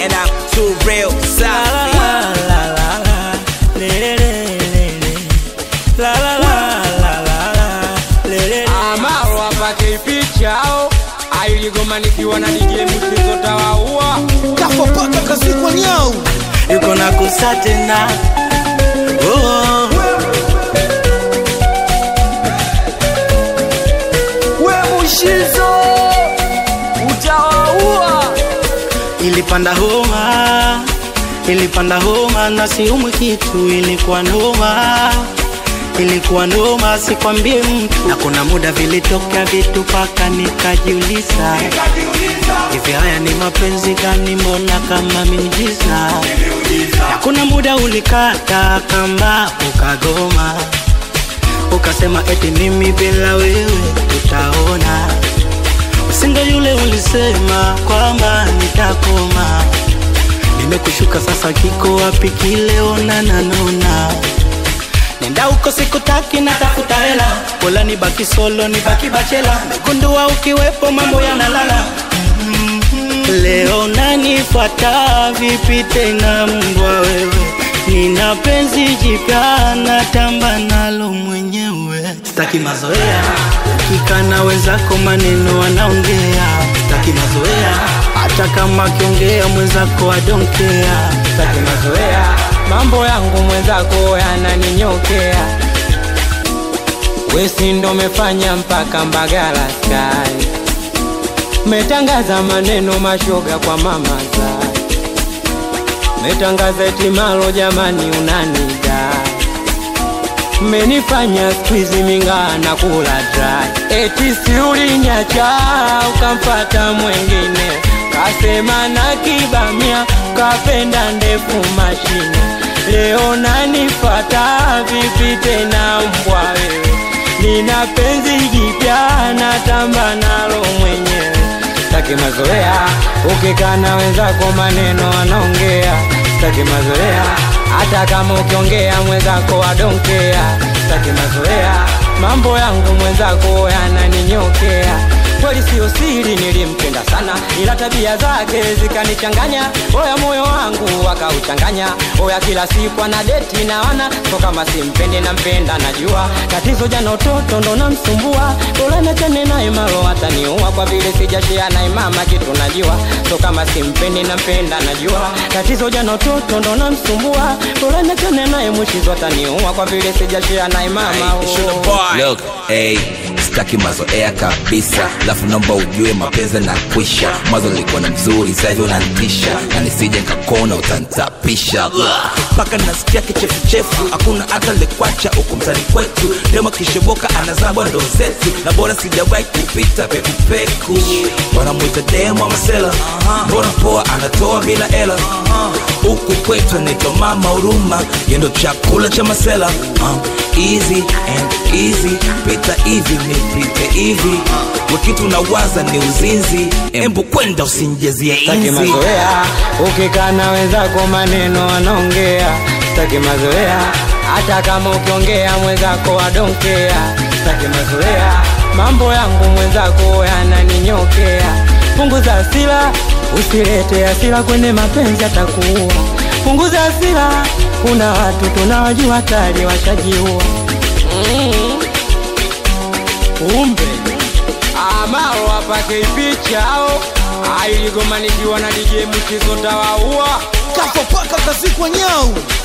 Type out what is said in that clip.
and I'm too real safi. Amaro apake pichao ailigoma nikiwa na DJ mchezo tawaua kafa paka kazikwa nyau yuko na kusa tena oh. we mushizo utawaua ilipanda homa ilipanda homa na siumwi kitu ilikuwa noma ilikuwa noma sikwambie mtu na kuna muda vilitokea vitu paka nikajiuliza hivi haya ni mapenzi gani mbona kama miujiza na kuna muda ulikata kamba ukagoma ukasema eti mimi bila wewe tutaona usingo yule ulisema kwamba nitakoma nimekushuka sasa kiko wapi kile onana nona nenda huko sikutaki natafuta hela pola nibaki solo nibaki bachela megundua ukiwepo mambo yanalala leo nanifuata vipi tena mbwa wewe nina penzi jipya natamba nalo mwenyewe sitaki mazoea ukikana wenzako maneno wanaongea sitaki mazoea hata kama akiongea mwenzako adonkea sitaki mazoea mambo yangu mwenzako yananinyokea wesi ndo mefanya mpaka mbagala sky metangaza maneno mashoga kwa mama zai metangaza etimalo jamani unanida menifanya skwizi mingaa na kula dry eti siulinyacha ukampata mwengine kasema na kibamia kapenda ndefu mashine leo nanifata vipi tena mbwa wewe nina penzi jipya natamba nalo mwenyewe sitaki mazoea ukikana wenzako maneno anaongea sitaki mazoea hata kama ukiongea mwenzako adonkea sitaki mazoea mambo yangu mwenzako yananinyokea kweli siyo siri nilimpenda sana ila tabia zake zikanichanganya oya moyo wangu akauchanganya oya kila siku ana deti na wana so kama simpendi nampenda najua tatizo jana utoto ndo namsumbua bora nachane naye malo ataniua kwa vile sijashia naye mama kitu najua so kama simpendi nampenda najua tatizo jana utoto ndo namsumbua bora nachane naye mwishizo ataniua kwa vile sijashia naye mama Hey, it's your oh. boy. Look, hey, sitaki mazoea kabisa lafu naomba ujue mapenzi na kwisha mwanzo nilikuwa na mzuri sahivi unantisha na nisije nkakona utantapisha mpaka nasikia kichefuchefu hakuna hata lekwacha huku mtani kwetu demo kisheboka anazabwa ndo zetu na bora sijawahi kupita pekupeku wanamwita demo masela mbona poa anatoa bila hela huku kwetu anaitwa mama huruma yendo chakula cha masela uh, easy and easy pita hivi nipite hivi wakitu nawaza ni uzinzi embu kwenda usinjezie Sitaki inzi mazoea ukikana wenzako maneno anaongea Sitaki mazoea hata kama ukiongea mwenzako adonkea Sitaki mazoea mambo yangu mwenzako yananinyokea punguza hasira usilete hasira kwenye mapenzi atakuua punguza hasira kuna watu tunawajua tayari washajiua mm. umbe amaro apake pichao ailigomanikiwa na DJ mchizo tawaua kafa paka kazikwa nyau